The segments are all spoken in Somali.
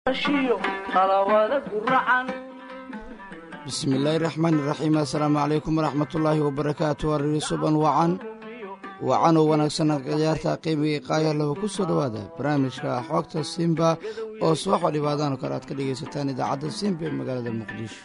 bismillaahi raxmaan iraxiim assalaamu calaykum waraxmatullaahi wabarakaatu ariri suban wacan wacanoo wanaagsan ciyaarta qiimiga iqaaya laba ku soo dhowaada barnaamijka xoogta simba oo subaxoo dhibaadaan kale aad ka dhegaysataan idaacadda simba ee magaalada muqdisho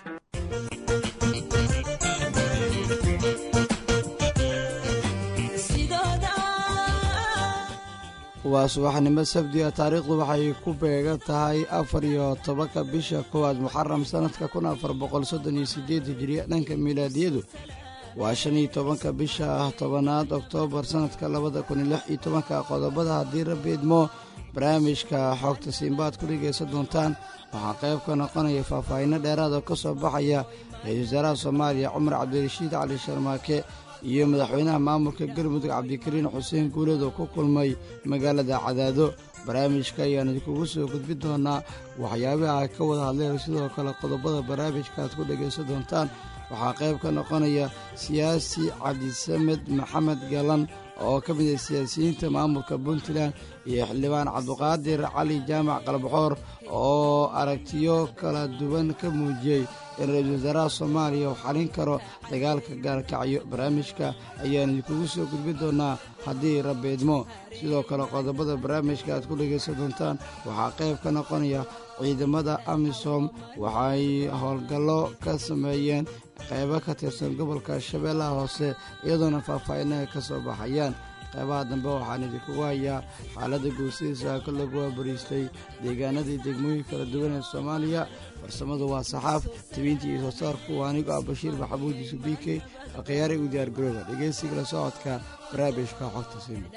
waa subaxnimo sabdiga taariikhdu waxay ku beegan tahay afar iyo tobanka bisha koowaad muxaram sanadka kun afar boqol soddon iyo sideed hijiriya dhanka milaadiyadu waa shan iyo tobanka bisha ah tobanaad oktoobar sanadka labada kun iyo lix iyo tobanka qodobada haddii rabbi idmo barnaamijka xoogta simbaad ku dhegaysan doontaan waxaa qayb ka noqonaya faahfaahinno dheeraad oo ka soo baxaya ra-iisul wasaaraha soomaaliya cumar cabdirashiid cali sharmaake iyo madaxweynaha maamulka galmudug cabdikariin xuseen guuleed oo ku kulmay magaalada cadaado barnaamijka ayaan idinkugu soo gudbi doonaa waxyaabaha ay ka wada hadleen sidoo kale qodobada barnaamijka aad ku dhegaysan doontaan waxaa qayb ka noqonaya siyaasi cabdisamed maxamed galan oo ka mid ah siyaasiyiinta maamulka puntland iyo xildhibaan cabdiqaadir cali jaamac qalbaxoor oo aragtiyo kala duwan ka muujiyey in ra-iisul wasaaraha soomaaliya uu xalin karo dagaalka gaalkacyo barnaamijka ayaan idinkugu soo gudbi doonaa haddii rabeedmo sidoo kale qodobada barnaamijka aad ku dhegaysan doontaan waxaa qayb ka noqonaya ciidamada amisom waxay howlgallo ka sameeyeen qaybo ka tirsan gobolka shabeellaha hoose iyadoona faahfaahinaha ka soo baxayaan qaybaha dambe waxaan idinkugu hayaa xaaladda guusidiisa ka lagu waabariistay deegaanadii degmooyin kala duwan ee soomaaliya farsamadu waa saxaaf tibiintii iyo soo saarku waa anigo ah bashiir maxamuud yuusuf b k akhyaari u diyaar garooba dhegeysiga la socodka barnaamijka xogta siima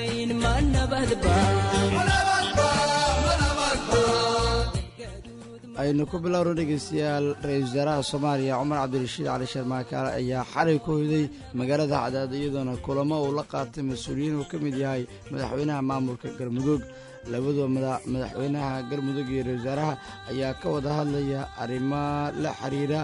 aynu ku bilowno dhegeystayaal ra-iisul wasaaraha soomaaliya cumar cabdirashiid cali sharmaakaale ayaa xalay ku hoyday magaalada cadaado iyadoona kulamo uu la qaatay mas-uuliyiin uu ka mid yahay madaxweynaha maamulka galmudug labadua madaxweynaha galmudug iyo ra-isul wasaaraha ayaa ka wada hadlaya arrimo la xiriira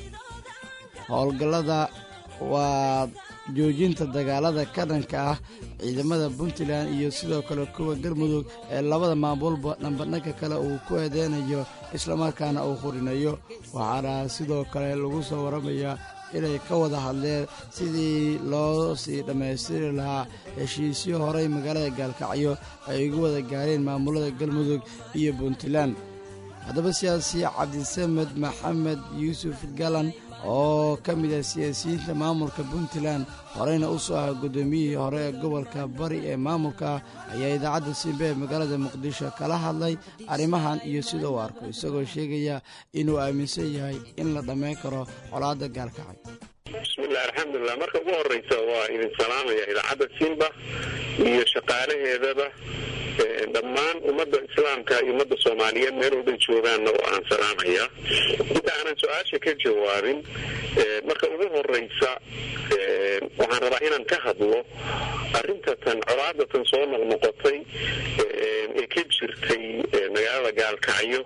howlgallada waa joojinta dagaalada ka dhanka ah ciidamada puntland iyo sidoo kale kuwa galmudug ee labada maamulba dhambadhanka kale uu ku eedeynayo islamarkaana uu hurinayo waxaana sidoo kale lagu soo waramayaa inay ka wada hadleen sidii loo sii dhammaystiri lahaa heshiisyo horey magaalada gaalkacyo ay ugu wada gaareen maamulada galmudug iyo puntland haddaba siyaasi cabdisamed maxamed yuusuf galan oo ka mid ah siyaasiyiinta maamulka puntland horeyna u soo aha guddoomiyihii hore ee gobolka bari ee maamulka ayaa idaacadda simbe ee magaalada muqdisho kala hadlay arrimahan iyo sida uu arko isagoo sheegaya inuu aaminsan yahay in la dhammayn karo colaadda gaalkacay bismillahi alxamdulilah marka ugu horeysa waa idin salaamaya idaacadda simba iyo shaqaalaheedaba dhammaan ummadda islaamka iyo ummadda soomaaliyeed meel walbay joogaanna oo aan salaamaya inta aanan su-aasha ka jawaabin marka ugu horeysa waxaan rabaa inaan ka hadlo arintatan colaadatan soo noqnoqotay ee ka jirtay magaalada gaalkacyo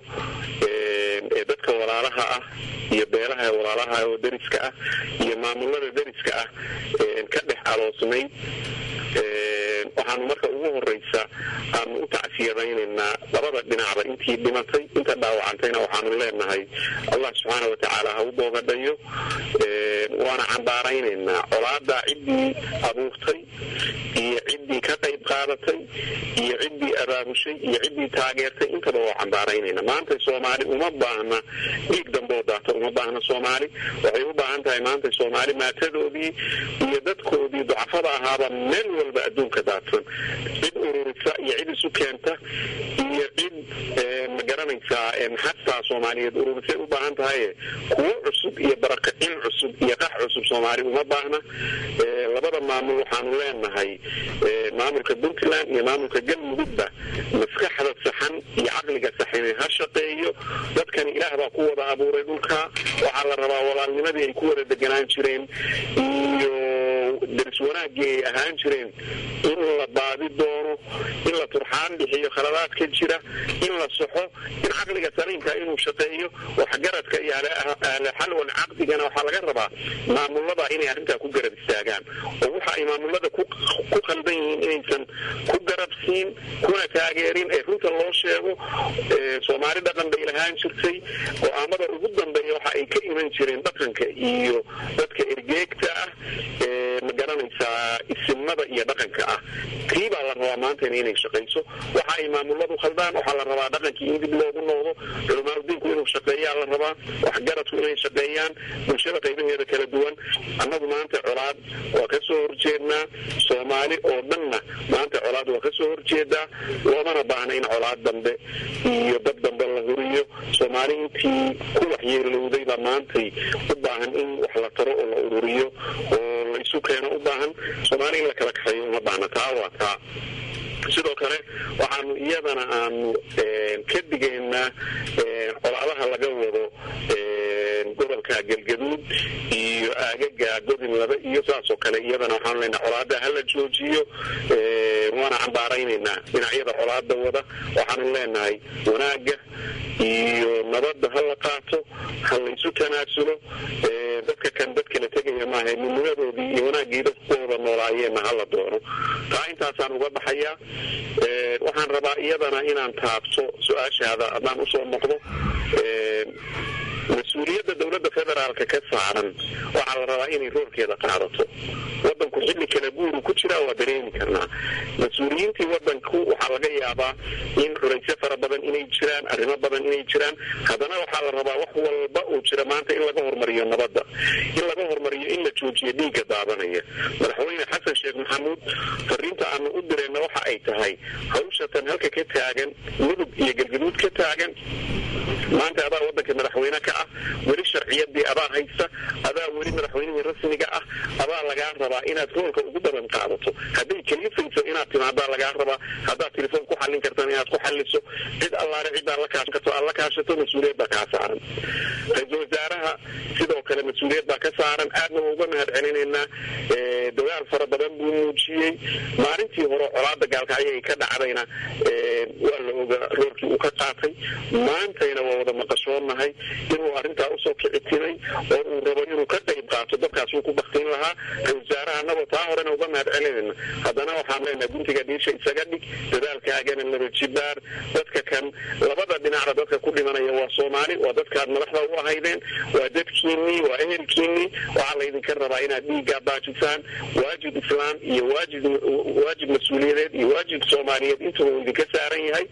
ee dadka walaalaha ah iyo beelaha walaalaha oo deriska ah iyo maamulada deriska ah ka dhex aloosnay waxaanu marka ugu horeysa aanu u tacsiyadaynaynaa labada dhinacba intii dhimatay inta dhaawacantayna waxaanu leenahay allah subxaana watacaala ha u boogadhayo waana cambaaraynaynaa colaadaa ciddii abuurtay iyo ciddii ka qayb qaadatay iyo ciddii abaabushay iyo ciddii taageertay intaba waa cambaaraynayna maanta soomaali uma baahna dhiig damboo daata uma baahna soomaali waxay u baahan tahay maanta soomaali maatadoodii iyo dadkoodii ducafada ahaaba meel walba adduunka daadsan cid ururisa iyo cid isu keenta iyo cid magaranaysaa maxadtaa soomaaliyeed ururisay u baahan tahaye kuwo cusub iyo barakacin cusub iyo qax cusub soomaali uma baahna labada maamul waxaanu leenahay maamulka puntland iyo maamulka galmudugba maskaxda saxan iyo caqliga saxan ha shaqeeyo dadkani ilaah baa ku wada abuuray dhulka waxaa la rabaa walaalnimadii ay ku wada deganaan jireen iyo daris wanaagii ay ahaan jireen in la baadi doono in la turxaan bixiyo khaladaad ka jira in la soxo in caqliga saliimka inuu shaqeeyo waxgaradka iyo ahlexal wal caqdigana waxaa laga rabaa maamulada inay arrintaa ku garab istaagaan oo waxa ay maamulada ku qaldan yihiin inaysan ku garabsiin kuna taageerin ee runta loo sheego soomaali dhaqan bay lahaan jirtay go-aamada ugu dambeeya waxa ay ka iman jireen dhaqanka iyo dadka ergeegta ah ma garanaysaa isimada iyo dhaqanka ah tii baa la rabaa maantana inay shaqayso waxa ay maamuladu khaldaan waxaa la rabaa dhaqankii in dib loogu noqdo culamaauddiinku inuu shaqeeyaa la rabaa waxgaradku inay shaqeeyaan bulshada qaybaheeda kala duwan annagu maanta colaad waa ka soo horjeednaa soomaali oo dhanna maanta colaad waa ka soo horjeedaa loomana baahna in colaad dambe iyo dad dambe la huriyo soomaali intii ku waxyeelowday baa maantay u baahan in wax la taro oo la ururiyo oo la isu keeno u baahan soomaali in la kala kaxeeyo uma baahna taa waa taa sidoo kale waxaanu iyadana aanu ka digaynaa colaadaha laga wado gobolka galgaduud iyo aagaga godin laba iyo saasoo kale iyadana waxaanu leenaha colaada hala joojiyo waana cambaaraynaynaa dhinacyada colaada wada waxaanu leenahay wanaaga iyo nabadda hala qaato ha laysu tanaasulo dadka kan dad kala tegaya maaha midnimadoodii iyo wanaaggii dadkooda noolaayeenna hala doono taa intaasaan uga baxayaa waxaan rabaa iyadana inaan taabto su-aashaada haddaan usoo noqdo mas-uuliyadda dowladda federaalka ka saaran waxaa la rabaa inay roorkeeda qaadato wadanku xilli kala guuru ku jiraa waa dareemi karnaa mas-uuliyiintii wadanku waxaa laga yaabaa in culaysyo fara badan inay jiraan arrimo badan inay jiraan haddana waxaa la rabaa wax walba uu jira maanta in laga hormariyo nabadda in laga hormariyo in la joojiyo dhiigga daadanaya madaxweyne xasan sheekh maxamuud fariinta aanu u dirayna waxa ay tahay hawshatan halka ka taagan mudug iyo galgaduud ka taagan maanta adaa wadanka madaxweyne ka ah weli sharciyadii adaa haysta adaa weli madaxweynihii rasmiga ah adaa lagaa rabaa inaad roolka ugu badan qaadato hadday kelifayso inaad timaadaa lagaa rabaa haddaad telefoon ku xallin kartan inaad ku xalliso cid allaale cidaa la kaashan karto aad la kaashato mas-uuliyad baa kaa saaran ra-iisul wasaaraha sidoo kale mas-uuliyad baa ka saaran aadna waa uga mahad celinaynaa dadaal fara badan buu muujiyey maalintii hore colaada gaalkacyo ay ka dhacdayna waa la oga roolkii uu ka qaatay maantayna waa wada maqashoonahay inuu arrintaa usoo kicitimay oo uu rabo inuu ka qayb qaato dadkaas uu ku baktin lahaa ra-isul wasaaraha anagoo taa horena uga mahad celinayna haddana waxaan leenahay guntiga dhiisha isaga dhig dadaalkaagana laba jibaar dadka kan labada dhinacda dadka ku dhimanaya waa soomaali waa dadkaad madaxda u ahaydeen waa dadkiinnii waa ehelkiinnii waxaa laydinka rabaa inaad dhiiggaa baajisaan waajib islaam iyo waajib waajib mas-uuliyadeed iyo waajib soomaaliyeed intuba uu idinka saaran yahay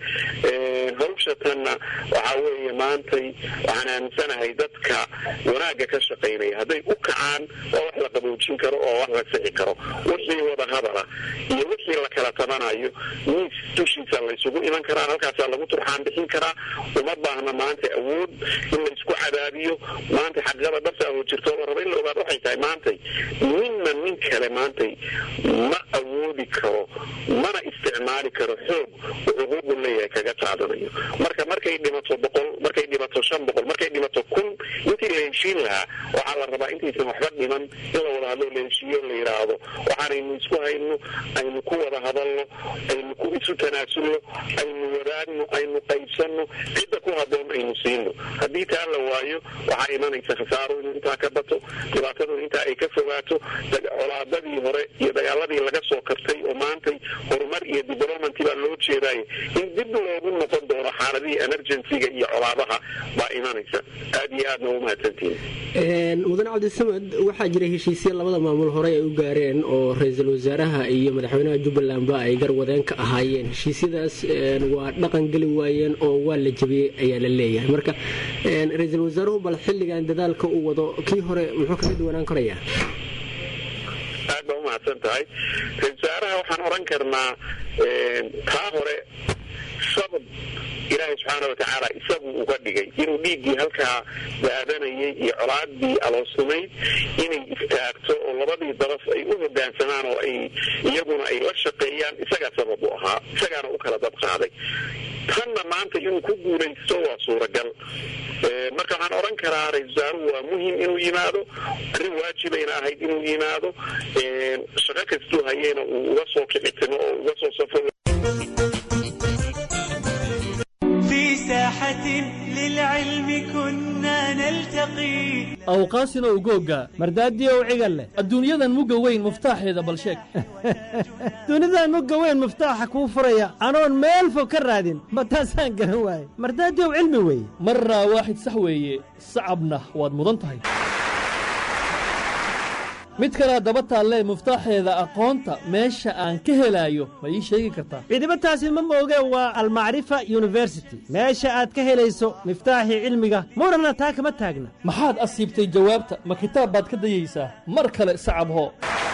hawshatanna waxaa weeye maantay waxaan aaminsanahay dadka wanaagga ka shaqaynaya hadday u kacaan waa wax la qaboojin karo oo wax la sixi karo wixii wada hadala iyo wixii la kala tabanayo miis dushiisa laysugu iman karaa halkaasaa lagu turxaan bixin karaa uma baahna maanta awood in laysku cadaadiyo maanta xaqada dhabta oo jirto la raba in la ogaad waxay tahay maantay ninna nin kale maantay ma awoodi karo mana isticmaali karo xoog xuquuqu leeyahay kaga qaadanayo marka markay dhimato boqol markay dhimato shan boqol markay dhimato kun intii la heshiin lahaa waxaa la rabaa intaysan waxba dhiman in la wada hadlo la heshiiyo la yidhaahdo waxaanaynu isku hayno aynu ku wada hadalno aynu ku isu tanaasulno aynu wadaagno aynu qaybsanno cidda ku haboon aynu siino haddii taa la waayo waxaa imanaysa khasaaro inuu intaa ka bato dhibaatadu intaa ay ka fogaato colaadadii hore iyo dagaaladii laga soo kartay oo maantay horumar iyo development baa loo jeedaaye in dib loogu noqon doono xaaladihii emergencyga iyo colaadaha baa imanaysa aad iyo aadna u mahadsantihin mudan cabdisamad waxaa jira heshiisya labada maamul horey ay u gaareen oo ra-iisul wasaaraha iyo madaxweynaha jubbalandba ay garwadeen ka ahaayeen heshiisyadaas waa dhaqan geli waayeen oo waa la jabiyey ayaa la leeyahay marka ra-iisul wasaaruhu bal xilligan dadaalka uu wado kii hore muxuu kaga duwanaan karayaa aad baa umahadsan tahay ra-isul wasaaraha waxaan oran karnaa taa hore sabab ilaahay subxaana watacaala isagu uga dhigay inuu dhiiggii halkaa daadanayay iyo colaadii aloosnimayd inay istaagto oo labadii dabas ay u hogaansamaan oo ay iyaguna ay la shaqeeyaan isagaa sabab u ahaa isagaana u kala dab qaaday tanna maanta inuu ku guulaysto waa suuragal marka waxaan odhan karaa ra-isul wasaaruhu waa muhim inuu yimaado arrin waajibayna ahayd inuu yimaado shaqo kastuu hayeyna uu uga soo kicitimo oo uga soo safo ساحة للعلم كنا نلتقي awqaasina ugooga mardaadiyow cigal leh adduunyadan mugga weyn muftaaxeeda bal sheeg dunidan mugga weyn muftaaxa kuu furaya anoon meel fog ka raadin ma taasaan garan waaye mardaadiyow cilmi weeye marraa waaxid sax weeye sacabna waad mudan tahay mid kalea daba taallee muftaaxeeda aqoonta meesha aan ka helaayo ma ii sheegi kartaa cidiba taasi ma mooge waa almacrifa yuniversity meesha aad ka helayso miftaaxii cilmiga muranna taa kama taagna maxaad asiibtay jawaabta ma kitaab baad ka dayaysaa mar kale sacab hoo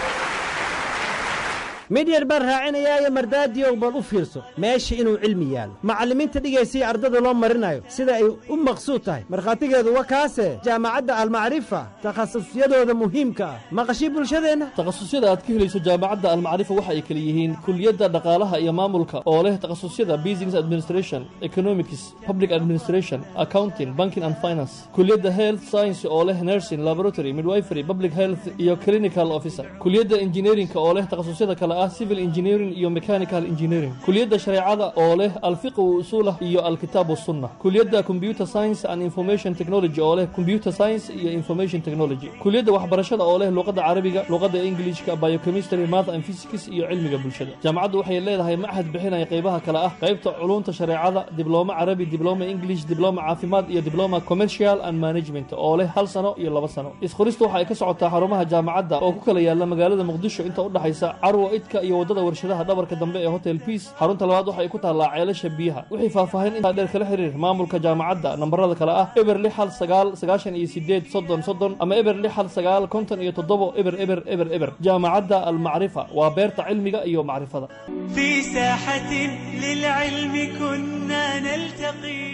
mid yar baan raacinayaayo mardaadiyow bal u fiirso meesha inuu cilmi yaallo macallimiinta dhigaysiya ardada loo marinayo sida ay u maqsuud tahay markhaatigeedu wa kaase jaamacadda almacrifa takhasusyadooda muhiimka ah maqashii bulshadeenna takhasusyada aad ka helayso jaamacadda almacrifa waxa ay kala yihiin kuliyadda dhaqaalaha iyo maamulka oo leh takhasusyada business administration economics public administration accounting banking and finance kuliyadda health science oo leh nursing laboratory midwifery public health iyo clinical officer kuliyadda engineerinka oo leh takhasusyada kale ah civil engineering iyo mechanical engineering kuliyadda shareecada oo leh alfiqh wa usuulah iyo alkitaab wasunna kuliyadda computer science and information technology oo leh computer science iyo information technology kuliyadda waxbarashada oo leh luqadda carabiga luqadda englishka biochemistry math and physics iyo cilmiga bulshada jaamacaddu waxay leedahay machad bixinaya qaybaha kale ah qaybta culunta shareecada diblooma carabi diblooma english diblooma caafimaad iyo diblooma commercial and management oo leh hal sano iyo laba sano isqoristu waxa ay ka socotaa xarumaha jaamacadda oo ku kala yaala magaalada muqdisho inta u dhaxaysa carwo idka iyo waddada warshadaha dhabarka dambe ee hotel peace xarunta labaad waxay ku taallaa ceelasha biyaha wixii faahfaahin intaa dheer kala xiriir maamulka jaamacadda nambarada kale ah eber lix hal sagaal sagaashan iyo sideed soddon soddon ama eber lix hal sagaal konton iyo toddobo eber eber eber eber jaamacadda almacrifa waa beerta cilmiga iyo macrifada في ساحة للعلم كنا نلتقي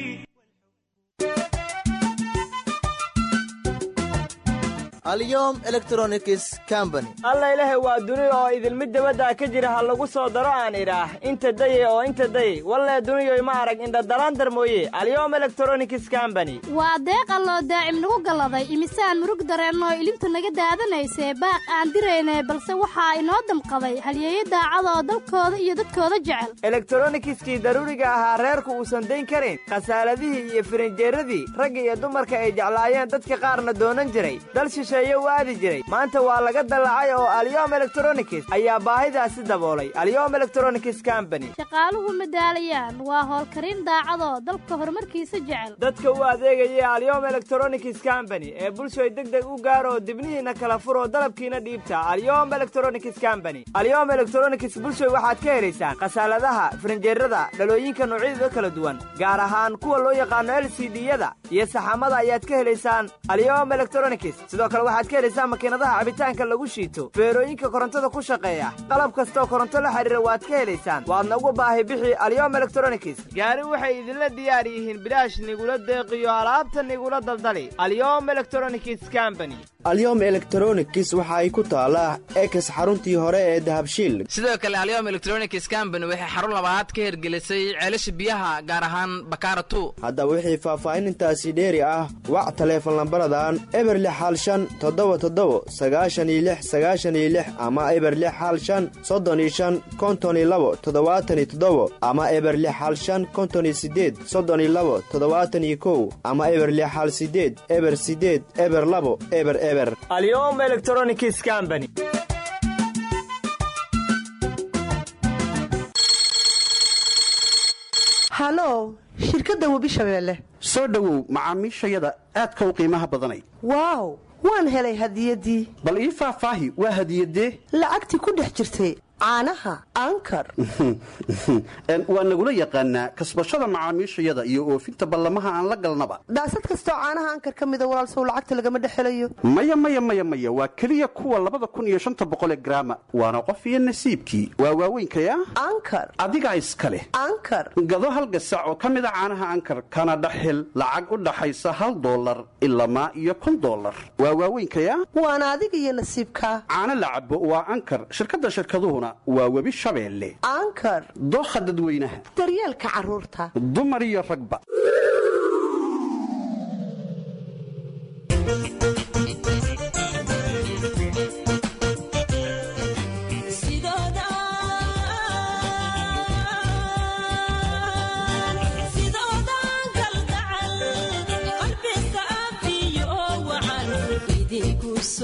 alyom electronics company alla ilaahay waa duni oo idilmid dabadda ka jira ha lagu soo daro aan idhaah inta daye oo inta daye wallee duniyoy ma arag indhadalaandar mooye alyom electronics company waa deeqa loo daacim nagu galladay imisaan murug dareennoo ilinta naga daadanaysee baaq aan diraynay balse waxaa inoo damqaday halyeeyo daacada oo dalkooda iyo dadkooda jecel elektronikiskii daruuriga ahaa reerku uusan dayn karin khasaaladihii iyo firinjeeradii ragga iyo dumarka ay jeclaayeen dadka qaarna doonan jiray dal shisheeye u aadi jiray maanta waa laga dallacay oo alyom electronics ayaa baahidaasi daboolay alyom electronics company shaqaaluhu madaalayaan waa howlkarin daacadoo dalka horumarkiisa jecel dadka u adeegaya alyom electronics company ee bulshoy deg deg u gaaroo dibnihiinna kala furoo dalabkiina dhiibta alyom electronics company alyom electronics bulshoy waxaad ka helaysaan khasaaladaha firinjeerada dhalooyinka noocyadooda kala duwan gaar ahaan kuwa loo yaqaano l c d-yada iyo saxamada ayaad ka helaysaan alyom electronics sidoo kale waxaad ka helaysaan makiinadaha cabitaanka lagu shiito feerooyinka korontada ku shaqeeya qalab kastoo koronto la xidhiira waad ka helaysaan waadna ugu baahi bixi alyom electronics gaari waxay idinla diyaar yihiin bilaash nigula deeqiyo alaabta nigula daldali alyom electronics company alyom electronics waxa ay ku taallaa ekes xaruntii hore ee dahabshiil sidoo kale alyom electronics company waxay xarun labaad ka hirgelisay ceelasha biyaha gaar ahaan bakaara tu haddaba wixii faahfaahinintaasi dheeri ah wac taleefon lambaradan eber lix hal shan toddoba toddoba sagaashan iyo lix sagaashan iyo lix ama eber lix hal shan soddon iyo shan konton iyo labo toddobaatan iyo toddoba ama eber lix hal shan konton iyo siddeed soddon iyo labo toddobaatan iyo kow ama eber lix hal siddeed eber siddeed eber labo eber eber alyom electronics company halow shirkadda webi shabeelle soo dhowow macaamiishayada aadka u qiimaha badanay waaw waan helay hadiyaddii bal ii faahfaahi waa hadiyadee lacagtii ku dhex jirtay caanaha ankar waa nagula yaqaanaa kasbashada macaamiishayada iyo oofinta ballamaha aan la galnaba daasad kastoo caanaha ankar ka mida walaalsow lacagta lagama dhex helayo maya maya maya maya waa keliya kuwa labada kun iyo shanta boqolee garaama waana qof iyo nasiibkii waa waaweynkayaa ankar adigaa iska leh ankar gado hal gasac oo ka mida caanaha ankar kana dhaxil lacag u dhaxaysa hal doolar ilamaa iyo kun doolar waa waaweynkayaa waana adiga iyo nasiibkaa caano la cabo waa ankar shirkadda shirkaduhuna waa webi shabeelle ankar dookha dadweynaha daryeelka carruurta dumar iyo ragba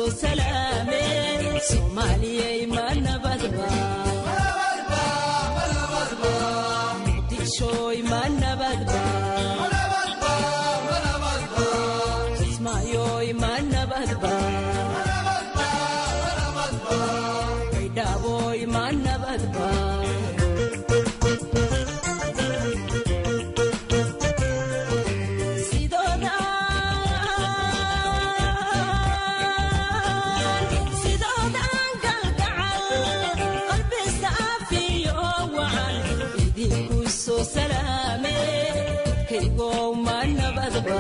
soo salaame soomaaliyay ma nabadba muqdishoy ma nabadba kismaayoy ma nabadba baydhaaboy ma nabadba sidoodan galgacal qalbi saafiyo wacan idinku soo salaame kaygow ma nabadba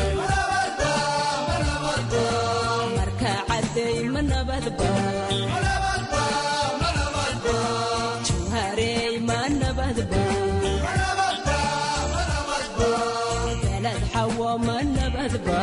marka cadday ma nabadba juharey ma nabadba galad xawo ma nabadba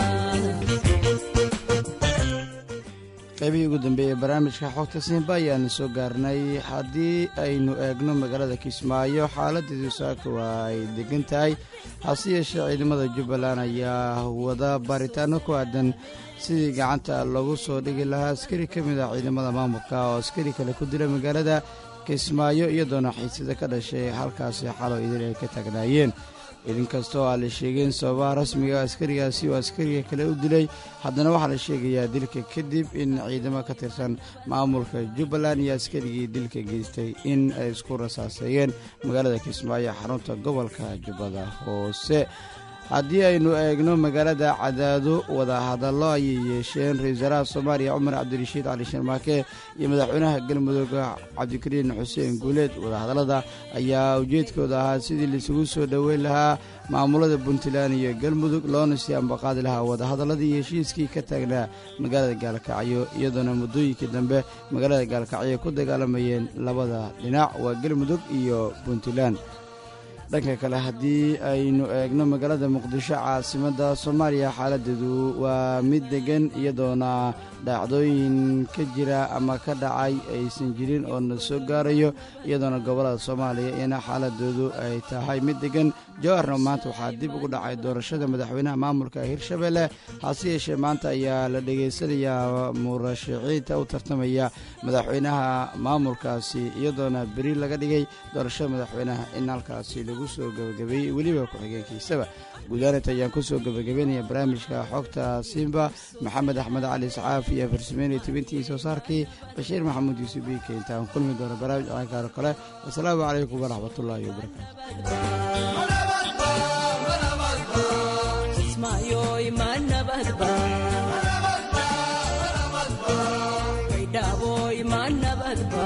qaybihii ugu dambeeyey barnaamijka xogta siinba ayaanu soo gaarnay haddii aynu eegno magaalada kismaayo xaaladeedu saaka waa ay degan tahay hase yeeshee ciidamada jubbaland ayaa wada baaritaano ku aadan sidii gacanta loogu soo dhigi lahaa askari ka mid ah ciidamada maamulka oo askari kale ku dila magaalada kismaayo iyadoona xiisada ka dhashay halkaasi xalo idin ay ka taagnaayeen idinkastoo aan la sheegeen sababaha rasmiga askarigaasi oo askariga kale u dilay haddana waxaa la sheegayaa dilka kadib in ciidamo ka tirsan maamulka jubbaland iyo askarigii dilka geystay in ay isku rasaaseeyeen magaalada kismaayo xarunta gobolka jubbada hoose haddii aynu eegno magaalada cadaado wadahadallo ayay yeesheen ra-isul wasaaraha soomaaliya cumar cabdirashiid cali sharmaake iyo madaxweynaha galmudug cabdikariin xuseen guuleed wadahadallada ayaa ujeedkooda ahaa sidii laisugu soo dhoweyn lahaa maamulada puntland iyo galmudug loona sii ambaqaadi lahaa wadahadalladii heshiiskii ka taagnaa magaalada gaalkacyo iyadoona muddooyinkii dambe magaalada gaalkacyo ku dagaalamayeen labada dhinac waa galmudug iyo puntland dhanka kale haddii aynu eegno magaalada muqdisho caasimadda soomaaliya xaaladeedu waa mid degan iyadoona dhacdooyin ka jira ama ka dhacay aysan jirin oo na soo gaarayo iyadoona gobollada soomaaliya ina xaaladoodu ay tahay mid degan jawaarna maanta waxaa dib ugu dhacay doorashada madaxweynaha maamulka hirshabelle hase yeeshee maanta ayaa la dhegaysanayaa murashaxiinta u tartamaya madaxweynaha maamulkaasi iyadoona beri laga dhigay doorashada madaxweynaha in halkaasi lagu soo gebagabeeyey weliba ku-xigeenkiisaba guudaanet ayaan ku soo gebagabeynaya barnaamijka xogta simba maxamed axmed cali isxaaf iyo farsameynay tibintii soo saarkii bashiir maxamuud yuusuf biike intaan kulmi doona barnaamij caankaaro kale wasalaamu calaykum waraxmatullaahi kismaayoy ma nabadba baydhaaboy ma nabadba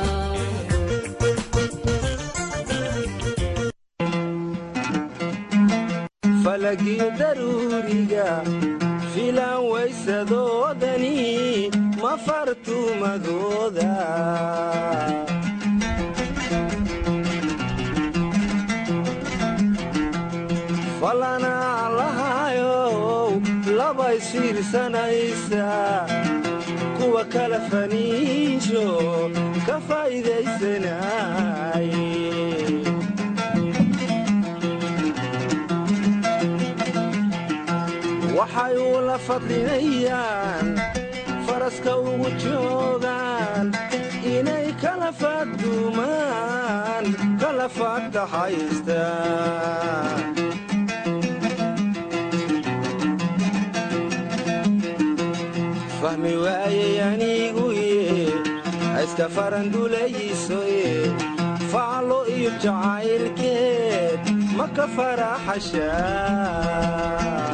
falagii daruuriga filan waysadoodani ma fartumadooda falanaa lahayow labaysfiirsanaysa kuwa kala faniisho ka faa'iidaysanay waxay ula fadlinayaan faraska ugu joogaan inay kala fadumaan kala faagtaxaystaan fahmi waayey aniguye hayska farandulaysoye faclo iyo jacaylkeed ma ka faraxashaa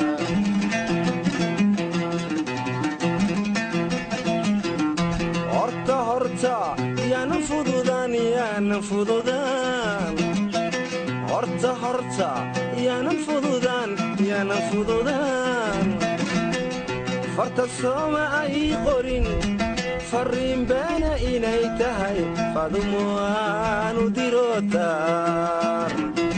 horta horta yaanan fududaan yaanan fududaan horta horta yaanan fududaan yaanan fududaan farta sooma ay qorin farriin beena inay tahay fadumo aanu dirotaan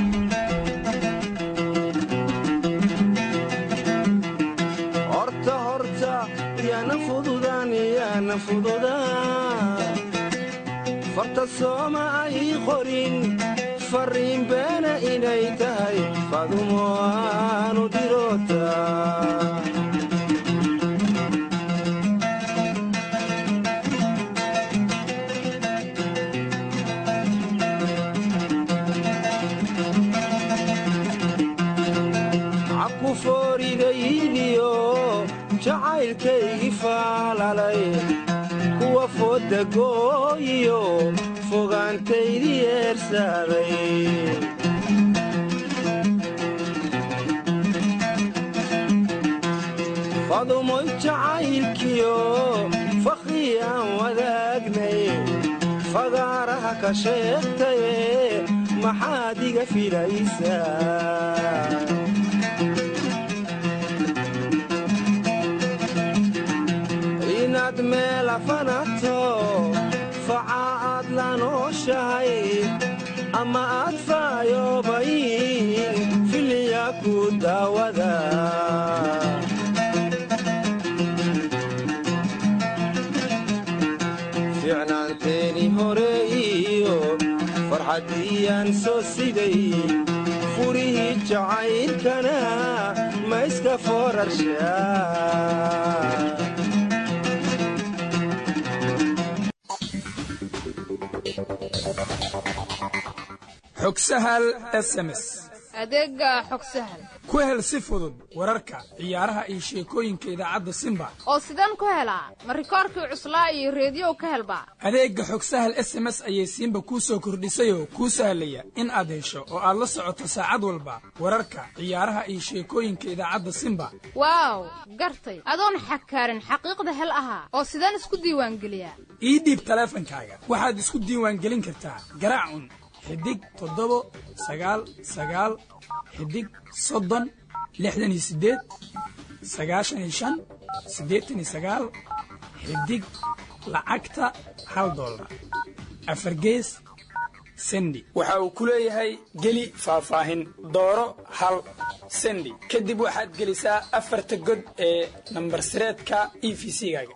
horta horta yaanan fududaan yaanan fududaan farta sooma ay qorin farriin beena inay tahay fadumo aanu dirotaan jacaylkaygii faalalay kuwa fooda gooyiyo fogaantaydii eersaaday fadumoy jacaylkiyo fakhri aan wadaagnay fagaaraha ka sheegtaye maxaad iga filaysaa inaad meela fanato faca aad la nooshahay ama aad faayoobayn filiya ku daawada ficnaanteeni hore iyo farxaddiyaan soo siday furihii jacaylkana ma iska foorarshaa xog sahal sms adeega xog sahal ku hel si fudud wararka ciyaaraha iyo sheekooyinka idaacadda simba oo sidaan ku helaa ma rikoorkii cuslaa iyo reediyow ka helbaa adeegga xog sahal s m s ayay simba kuu soo kordhisayoo kuu sahlaya in aad hesho oo aad la socoto saacad walba wararka ciyaaraha iyo sheekooyinka idaacadda simba waaw gartay adoon xakaarin xaqiiqda hel ahaa oo sidaan isku diiwaangeliyaa ii dhiib taleefankaaga waxaad isku diiwaangelin kartaa garaacun xidig toddobo sagaal sagaal xidig soddon lixdan iyo siddeed sagaashan iyo shan siddeetan iyo sagaal xidig lacagta hal dollar afar gees sendi waxa uu ku leeyahay geli faahfaahin dooro hal sendi kadib waxaad gelisaa afarta god ee nambar sireedka e v c-gaaga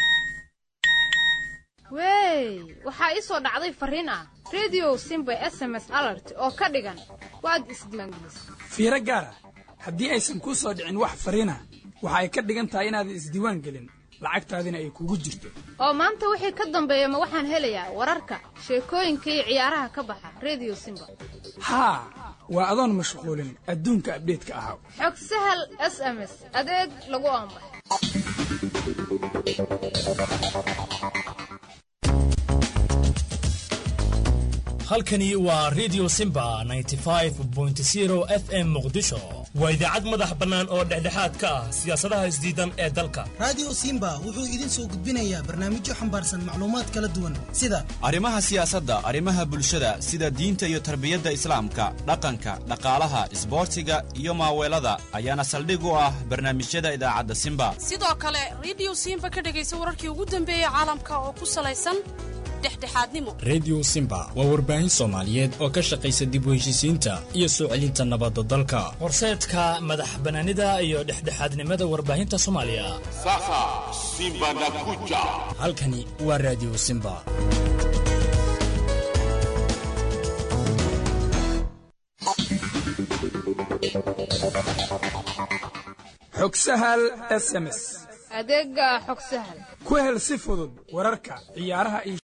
wey waxaa ii soo dhacday farriin ah rediyo simba s m s alert oo ka dhigan waad isdiiwaangelisay fiiro gaara haddii aysan kuu soo dhicin wax fariina waxa ay ka dhigan tahay inaadan isdiiwaan gelin lacagtaadina ay kugu jirto oo maanta wixii ka dambeeya ma waxaan helayaa wararka sheekooyinka iyo ciyaaraha ka baxa rediyo simba haa waa adoon mashquulin adduunka abdheedka ahaa xog sahal s m s adeeg lagu aanbaxay halkani waa redio simba f m muqdisho waa idaacad madax bannaan oo dhexdhexaad ka ah siyaasadaha isdiidan ee dalka radio simba wuxuu idin soo gudbinayaa barnaamijyo xambaarsan macluumaad kala duwan sida arrimaha siyaasadda arrimaha bulshada sida diinta iyo tarbiyadda islaamka dhaqanka dhaqaalaha isboortiga iyo maaweelada ayaana saldhig u ah barnaamijyada idaacadda simba sidoo kale redio simba ka dhegaysa wararkii ugu dambeeyey caalamka oo ku salaysan redio simba waa warbaahin soomaaliyeed oo ka shaqaysa dib u heshiisiinta iyo soo celinta nabadda dalka horseedka madax bannaanida iyo dhexdhexaadnimada warbaahinta soomaaliya sasa simba nakuja halkani waa radio simba xog sahal s m s adeega xog sahal ku hel si fudud wararka ciyaaraha iyo